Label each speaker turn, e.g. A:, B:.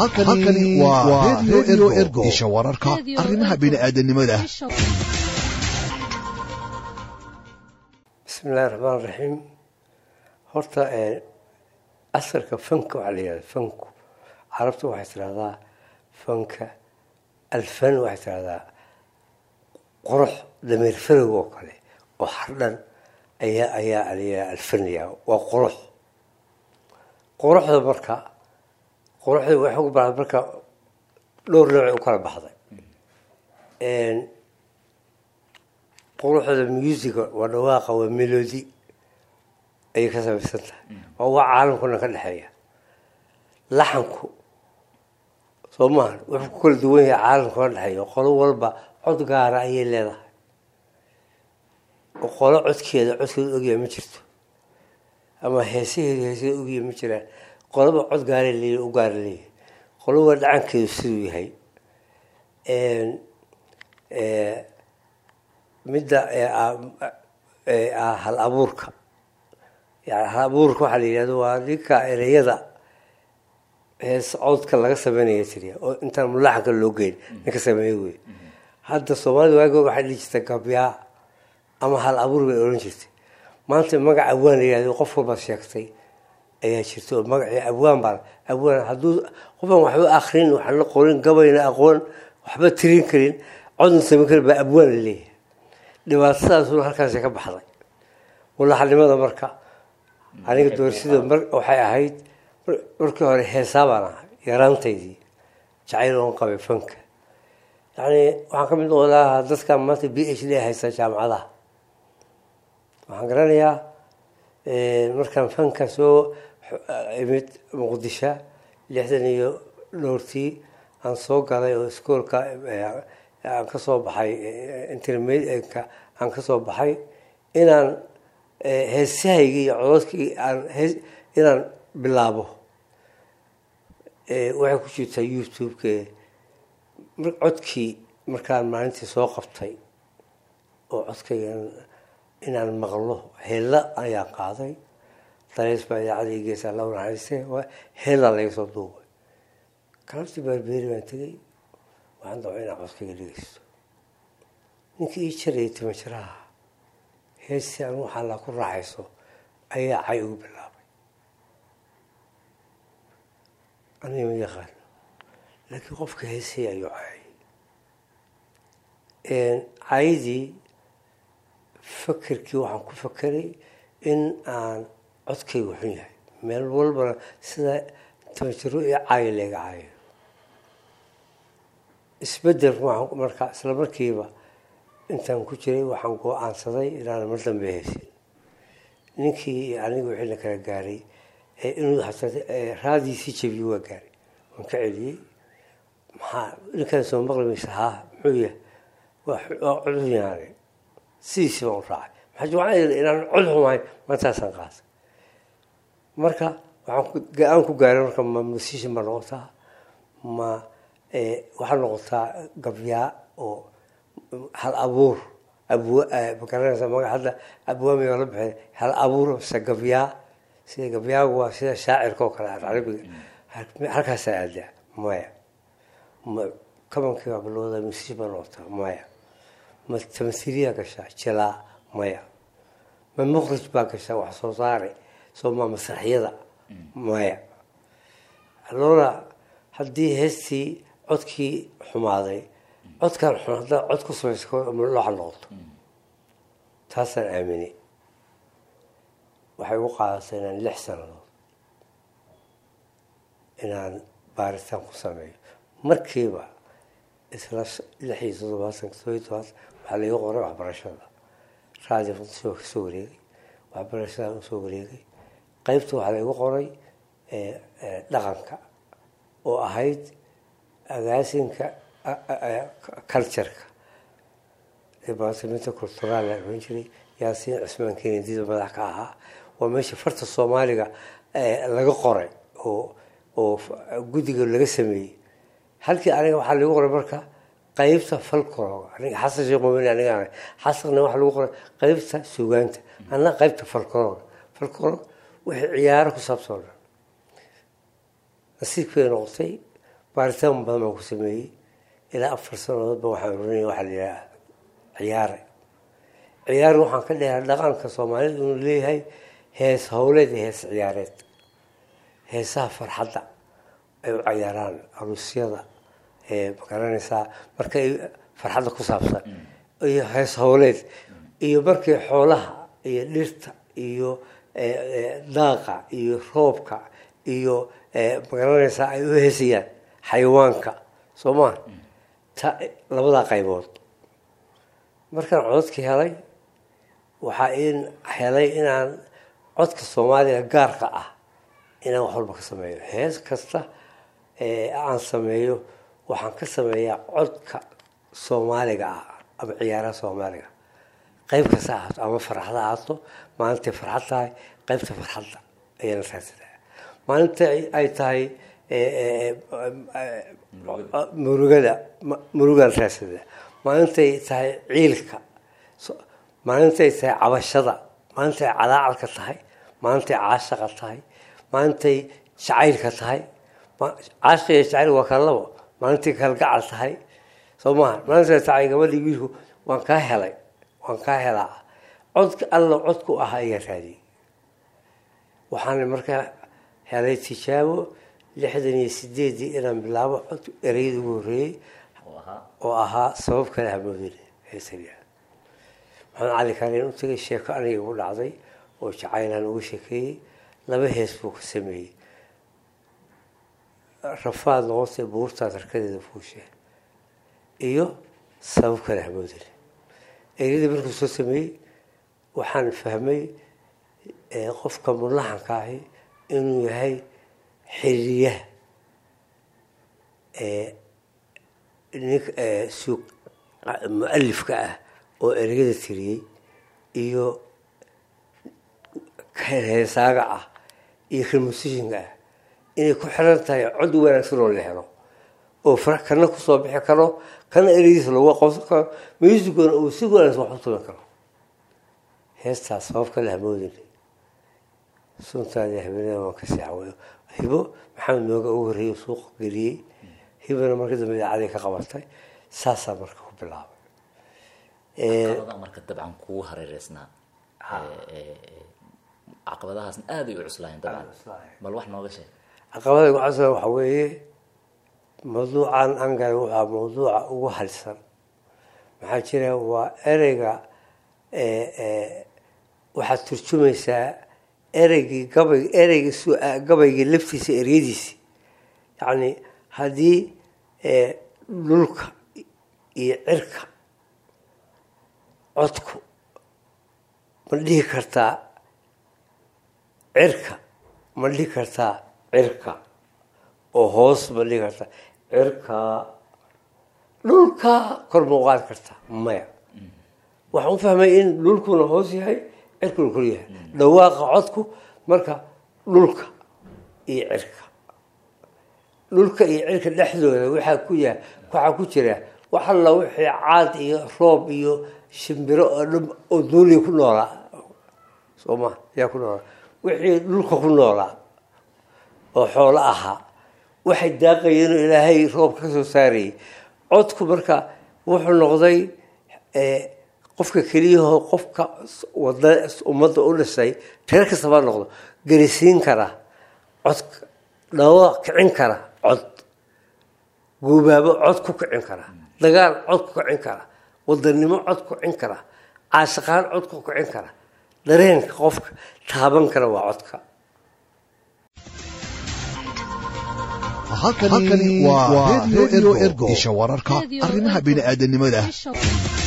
A: halkani waa redio ergo isha wararka
B: Radio
A: arrimaha
B: Ergo.
A: bini'aadanimada
C: bismillahi raxmaan raxiim horta ee, asalka fanka waxaa la yihahda fanku carabtu waxay tidhahdaa fanka alfan waxay tidhahdaa qurux dameer farog oo kale oo hardhan ayaa ayaa la yihahda alfanaya waa qurux quruxda marka quruxda waxay ku baxda marka dhowr nooc u kala baxday Een, quruxda musica waa dhawaaqa waa melody ayay ka samaysan tahay waa waa caalamkuna ka dhexeeya laxanku soo maaha wuxuu ku kala duwan yahay caalamka ka dhexeeya qolo walba cod gaara ayay leedahay oo qolo codkeeda codkeeda ogyahay ma jirto ama heesaheeda heesaheeda ogyahay ma jiraan qoloba cod gaaray leeyahay u gaara leeyahay qoloba dhacankeedu siduu yahay Een, ee, midda ee ah- ee ah hal abuurka yani hal abuurka waxaa la yidhahdo waa ninka ereyada hees codka laga sameynaya tiriya oo intaan mulaxanka loo geyn ninka sameeya wey hadda soomaalida waagood waxay dhihi jirtay gabyaa ama hal abuur bay oran jirtay maanta magac abwaan la yihahdo qof walba sheegtay ayaa jirta oo magacii abwaan baa abwaan hadduu qofaan waxba akrin waxaan la qorin gabayna aqoon waxba tirin karin codna samayn karin baa abwaan la leeyahay dhibaatadaasuna halkaasi ka baxday mulaxanimada marka aniga doorsida mar waxay ahayd mar- markii hore heesaa baan ahay yaraantaydii jacayl oon qabay fanka yacni waxaan ka mid noqon lahaa dadka maanta b h d haysta jaamacadaha waxaan garanayaa eh, markaan fanka soo eh, imid muqdisho lixdan iyo dhowrtii aan soo galay oo iskoolka eh, aan ka soo baxay eh, intermediate-ka aan ka soo baxay inaan eh, heesahaygii iyo cododkii aan hees inaan bilaabo Eh, waxay ku jirtaa youtube-ka mar codkii markaan maalintii soo qabtay oo codkayga inaan maqlo heella ayaan qaaday daleys baa idaacada ii geysaa la naxariiste waa heella laga soo duubay galabtii baarbeeri baan tegey waxaan dabcay inaan codkayga dhegeysto ninkii ii jarayay tima jiraha heestii aan waxaa la ku raaxayso ayaa cay ugu bilaabay aniga ma yaqaan laakiin qofka heesay ayuu cayay cayadii fakerkii waxaan ku fakeray in aan codkaygu xun yahay meel walbana sida tamajiro iyo caayo leega caayo isbedel waxaan marka isla markiiba intaan ku jiray waxaan go-aansaday inaan mar dambe haysin ninkii iyo aniga wixii la kala gaaray ee inuu hataa ee raadiisii jabiye waa gaaray waan ka celiyey maxaa ninkaan soo maqli maysa haa muxuu yahay waa xu- waa cod xunaanay sidiisii baan u raacay maxaa jir waxaan idhi inaan cod xumahay maantaasaan qaatay marka waxaan ku- go-aan ku gaaray marka ma musician baa noqotaa ma eh, waxaa noqotaa gabyaa oo hal abuur abwa eh, ma garanaysa maga hadda abwaami oo la bixin hal abuur mise gabyaa sida gabyaagu waa sida shaacirka oo kale ah carabiga Hal- halkaasaa aadaa maya ma kabankii baa bilowda musician baa noqotaa maya ma tamthiiliyaa gashaa jilaa maya ma mukhrij baa gashaa wax soo saare soo ma masraxyada maya loona haddii heestii codkii xumaaday codkan xun haddaa cod ku samaysa looxa noqoto taasaan aaminay waxay ugu qaadatay inaan lix sannadood inaan baaritaan ku sameeyo markiiba isla sh- lix iyo toddobaatan todoba iyo todobaatan waxaa laiga qoray waxbarashada raadi funtisoo ka soo wareegay waxbarashadaan usoo wareegay qeybta waxaa laigu qoray eh, eh, dhaqanka oo ahayd agaasinka a- a- a- cultureka departamenta cultural la oran jiray yaasiin cismaan kenedida madax ka ahaa waa meesha farta soomaaliga eh, laga qoray oo oo f- guddiga laga sameeyey halkii aniga waxaa lagu qoray marka qeybta falkoroga aniga xasan sheekh mumin aniga ahay xasanna waxaa lagu qoray qeybta sugaanta anna qeybta falkoroga falkorog wixii ciyaaro ku saabsan oo dhan nasiibkay noqotay baaritaan badan baan ku sameeyey ilaa afar sanadoodba waxaan oranaya waxaa la yidhaha ciyaare ciyaare waxaan ka dhehaa dhaqanka soomaalida inuu leeyahay hees howleed iyo hees ciyaareed heesaha farxadda ay u cayaaraan aruusyada magaranaysaa markay farxadda ku saabsan iyo hees howleed iyo markii xoolaha iyo dhirta iyo daaqa iyo roobka iyo magaranaysaa ay u heesayaan xayawaanka soo maa ta labadaa qaybood markaan cododkii helay waxaa in helay inaan codka soomaaliga gaarka ah inaan wax walba ka sameeyo hees kasta aan sameeyo waxaan ka sameeyaa codka soomaaliga ah ama ciyaaraha soomaaliga qayb kasta ahaato ama farxad ahaato maalintay farxad tahay qaybta farxadda ayaana raadsadaa maalinta ay tahay murugada murugaan raadsadaa maalintay tahay ciilka maalintay tahay cabashada maalintay calaacalka tahay maalintay caashaqa tahay maalintay jacaylka tahay caashqa iyo jacayl waa kala labo maalintay kalgacal tahay soo maha maalintay tahay gabadhii wiilku waan kaa helay waan kaa helaa codka alla codku ahaa ayaa raadiyey waxaana markaa helay tijaabo lixdan iyo sideedii inaan bilaabo cod ereyada ugu horreeyey oo ahaa sabab kale hamoodin heesaliya maxamed cali kaalin u tagay sheeko aniga igu dhacday oo jacaylaan uga sheekeeyey laba hees buu ka sameeyey rafaad noqotay buurtaad harkadeeda fuushee iyo sabab kale hamoodin eryadii markuu soo sameeyey waxaan fahmay qofka mulaxanka ahi inuu yahay xiriyaha nin suuq mu-alifka ah oo ereyada tiriyey iyo heesaaga ah iyo kalmusishinka ah inay ku xiran tahay cod wanaagsan oo la helo oo kana kusoo bixi karo kana ereydiisa lagu aqoonsan karo musiguna uu si wanaagsan wax u tuban karo heestaas sabab kale hamoodin suntaadi habeenada waan ka seexwayo hibo maxamed nooga ugu horreeyey suuqa geliyey hibana markii dambe idaacadii ka qabatay saasaa marka ku bilaabay
B: caqabadaha marka dabcan kugu hareereysnaa caqabadahaasna aada ay u cuslaayeen dabcan bal wax nooga sheeg
C: caqabada ugu casla waxa weeye mawduucan angal waxaa mawduuca ugu halsan maxaa jira waa ereyga waxaad turjumaysaa ereygii gabay ereygii s gabaygii laftiisa eryadiisi yacni haddii dhulka iyo cirka codku ma dhihi kartaa cirka ma dhihi kartaa cirka oo hoos ma dhihi kartaa cirka dhulka kor ma uqaadi kartaa maya waxaan u fahmay in dhulkuna hoos yahay cirkuna kor yahay dhawaaqa codku marka dhulka iyo cirka dhulka iyo cirka dhexdooda waxaa ku ya waxaa ku jira wax alla wixii caad iyo roob iyo shimbiro oo dhan oo duuliya ku noolaa soo ma yaa ku noolaa wixii dhulka ku noolaa oo xoolo ahaa waxay daaqayeen oo ilaahay roobka ka soo saarayay codku marka wuxuu noqday qofka keliyahoo qofka wada ummadda u dhisay reer kastaba noqdo garisiin kara codka dhawa kicin kara cod guubaabo cod ku kicin kara dagaal cod ku kicin kara wadanimo cod ku kicin kara caashiqaan cod ku kicin kara dareenka qofka taaban kara waa codka
A: halkani waa radio ergo isha wararka arrimaha bini'aadanimada